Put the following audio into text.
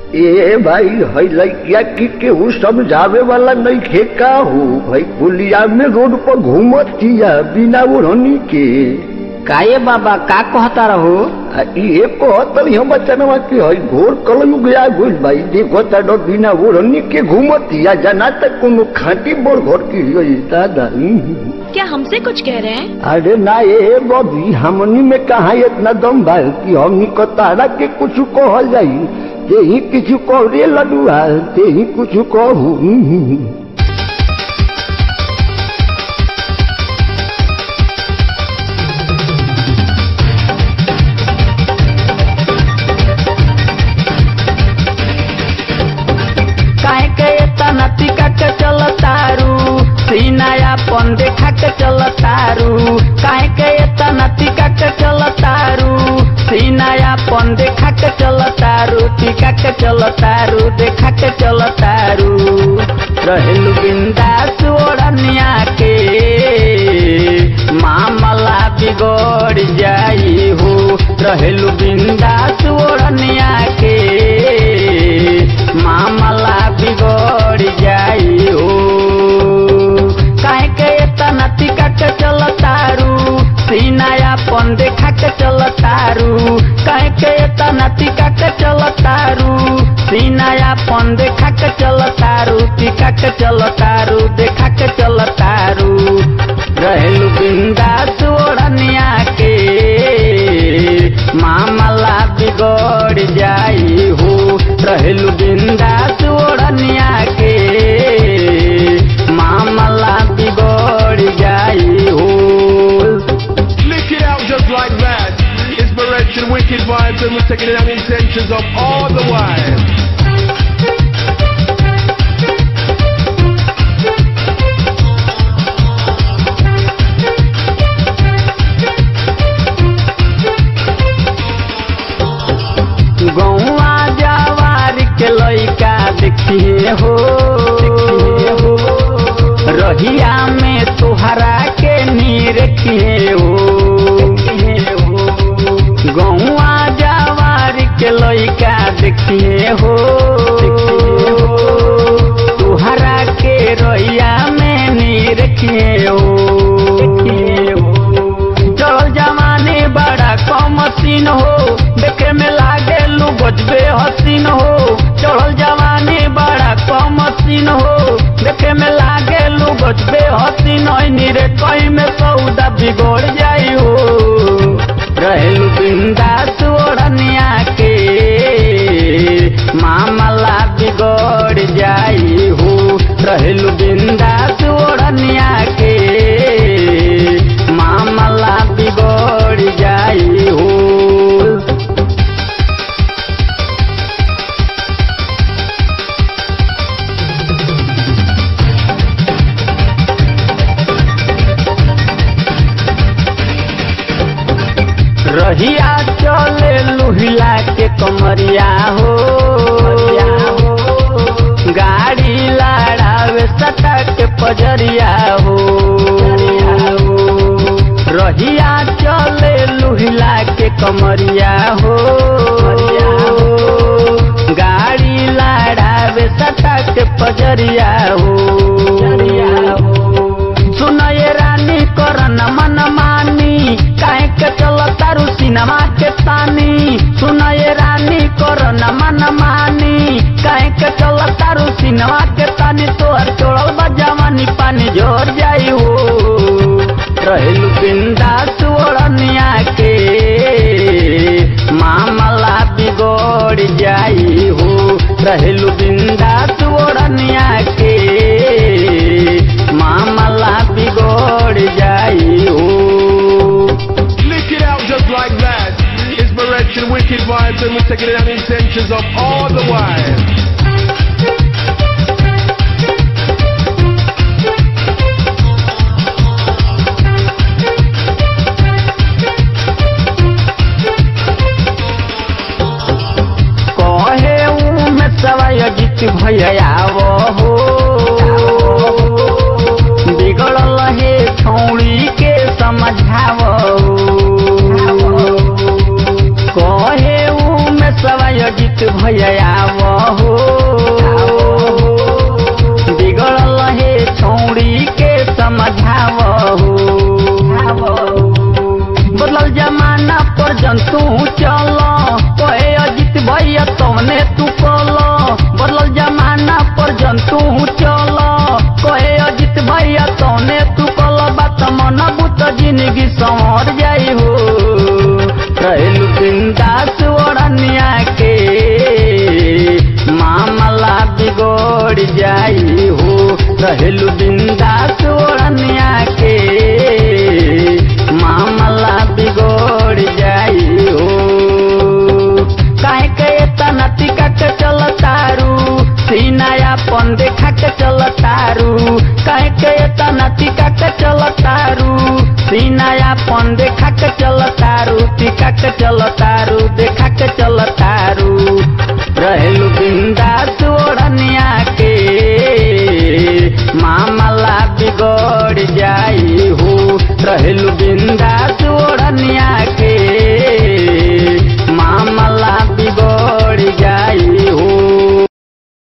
ए भाई है लड़किया की केहू समझावे वाला नहीं खे का हो भाई पुलिया में रोड पर घूमतिया बिना ओढ़नी के काये बाबा का कहता रहो आ ये कहतरी हम बचनवा के है घोर कलयु गया गुल भाई देखो तडो बिना ओढ़नी के घूमतिया जना तक कोनो खाटी बड़ घर की है दादा हम्म। क्या हमसे कुछ कह रहे हैं अरे ना ये बबी हमनी में कहा इतना दम बा कि हमनी को तारा के कुछ कहल जाई ते ही कुछ कह रे लडुआ ते ही कुछ कहू काहे के तना टिका के चलतारू सीनाया पन देखा के चलतारू काहे के तना टिका के चलतारू सीनाया पन देखा के चलतारू टिका के चलतारू देखा के चलतारू रहेलु बिंदास ओढ़निया के मामला बिगड़ जाई हो रहेलु बिंदास ओढ़निया के मामला बिगड़ जाई हो काहे के तना टिका के चलतारू सीनाया पन देखा के चलतारू काहे के तना टिका के चलतारू सीनाया पन देखा के चलतारू टिका के चलतारू देखा के चलतारू रहेलु बिंदास ओढ़निया के मामला बिगड़ जाई हो रहेलु बिंदास ओढ़निया के मामला बिगड़ जाई हो Lick it out just like that. Inspiration, wicked vibes, and we're taking it on the intentions of all the wives. गौआ जवार के लइका देखिए हो रहिया में तोहरा के निरखिए हो गौआ जवार के लइका देखिए हो तोहरा के रहिया में निरखिए हो चल जमाने बड़ा कम सीन हो देखे में लागे लू गजबे हसीन हो चढ़ल जवानी बड़ा कम सीन हो देखे में लागे लू गजबे हसीन नीरे कई में सौदा बिगड़ जाई हो रहेलू बिंदास ओढ़निया के मामला बिगड़ जाई हो रहेलू बिंदास ओढ़निया के मामला बिगड़ जाई हो रहिया चले लुहिला के कमरिया हो गाड़ी लड़ावे सटा के पजरिया हो रहिया चले लुहिला के कमरिया हो गाड़ी लड़ावे सटा के पजरिया हो सुनये रानी करन मन मानी काहे के चलतारू सिनेमा के तानी सुनये रानी करन मन मानी काहे के चलतारू सिनेमा के तानी तोहर चोड़ल बजावानी पानी झोर जाई हो रहेलू बिंदास ओढ़निया के मामला बिगड़ जाई हो रहेलू बिंदास ओढ़निया के मामला बिगड़ जाई हो Lick it out just like that. Inspiration, wicked vibes, and we're taking it on the intentions of all the wives. कहे ऊ में सवाय गीत भैयावो हो बिगड़ल हे छौड़ी के समझावो कहे ऊ में सवाय गीत भैयावो जंतु चल कहे अजित भैया तवने तू कल बदलल जमाना पर जंतु चल कहे अजित भैया तवने तू कल बात मन बुत जिंदगी संवर जाई हो रहलू बिंदास ओढ़निया के मामला बिगड़ जाई हो रहलू बिंदास ओढ़निया के मामला बिगड़ जाई हो काहे के तना टिका के चल तारू सीनाया पन देखा के चल तारू काहे के तना टिका के चल तारू सीनाया पन देखा के चल तारू टिका के चल तारू देखा के चल तारू रहेलू बिंदास ओढ़निया के मामला बिगड़ जाई हो रहेलू